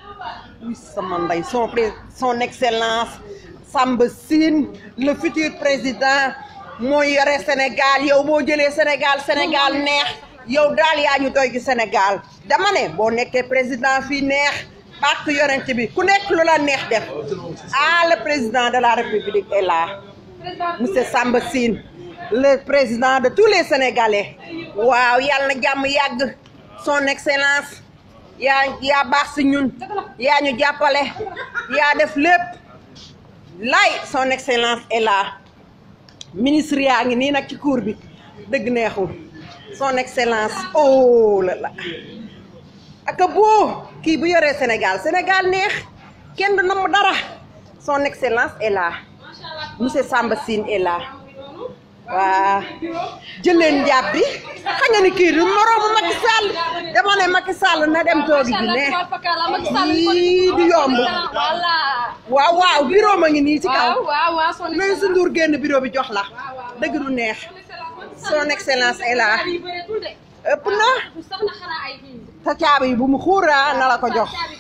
oui sama ndey son pré son excellence Samba Sine le futur président mooy yore Sénégal yow boo jëlee Sénégal Sénégal neex yow daal yaa ñu doy ci Sénégal dama ne boo nekkee président fii neex bàkk yonent bi ku nekk lu la neex def ah le président de la République est là monsieur Samba Sine le président de tous les Sénégalais waaw yàlla na jàmm yàgg son excellence yaa yaa baax si ñun yaa ñu jàppale yaa def lépp lay son excellence est là ministre yaa ngi nii nag ci cour bi dëgg neexul son excellence oh la la aka boo kii bu yoree Sénégal Sénégal neex kenn du namm dara son excellence est là monsieur Samba Sine est là waa jëleen njàpp bi xam nga ni kii du moroomu Macky Sall dama ne Macky Sall na dem toogi ji ne yii du yomb waaw waaw bureau ma ngi nii ci kaw nañ su nduur génn bureau bi jox la dëgg du neex son excellence est là ëpp na sa caabi yi bu mu xuura na la ko jox